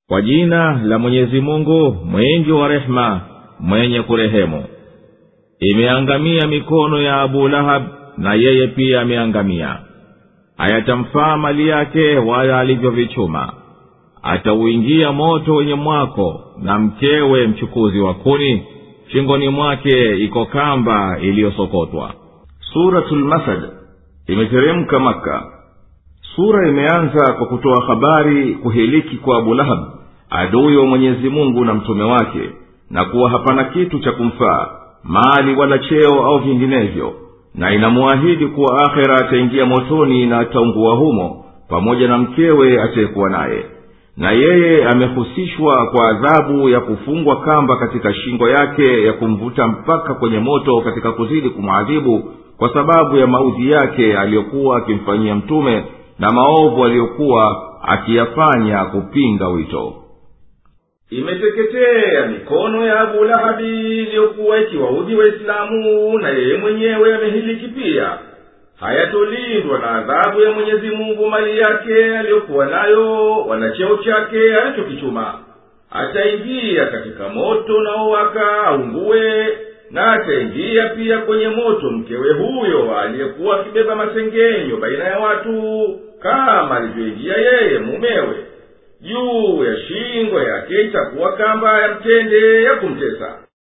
kwa jina la mwenyezi mungu mwingi wa rehema mwenye kurehemu imeangamia mikono ya abu lahab na yeye pia ameangamia hayatamfaa mali yake wala alivyovichuma atauingia moto wenye mwako na mkewe mchukuzi wa kuni shingoni mwake iko kamba iliyosokotwa suratulmasad imeteremka maka sura imeanza kwa kutoa habari kuhiliki kwa abu lahab adui wa mwenyezi mungu na mtume wake na kuwa hapana kitu cha kumfaa mali wala cheo au vinginevyo na inamuahidi kuwa akhera ataingia motoni na ataungua humo pamoja na mkewe atayekuwa naye na yeye amehusishwa kwa adhabu ya kufungwa kamba katika shingo yake ya kumvuta mpaka kwenye moto katika kuzidi kumwadhibu kwa sababu ya maudhi yake aliyokuwa akimfanyia mtume na maovu aliyokuwa akiyafanya kupinga wito imeteketea mikono ya abu lahabi iliyokuwa ikiwaudhi waislamu na yeye mwenyewe amehiliki pia hayatolindwa na adhabu ya mwenyezi mungu mali yake aliyokuwa nayo wala cheo chake alichokichuma ataingia katika moto unaowaka aungue na ataingia pia kwenye moto mkewe huyo aliyekuwa akibeba masengenyo baina ya watu kama alivyoingia yeye mumewe juu ya shingo yake itakuwa kamba ya mtende ya kumtesa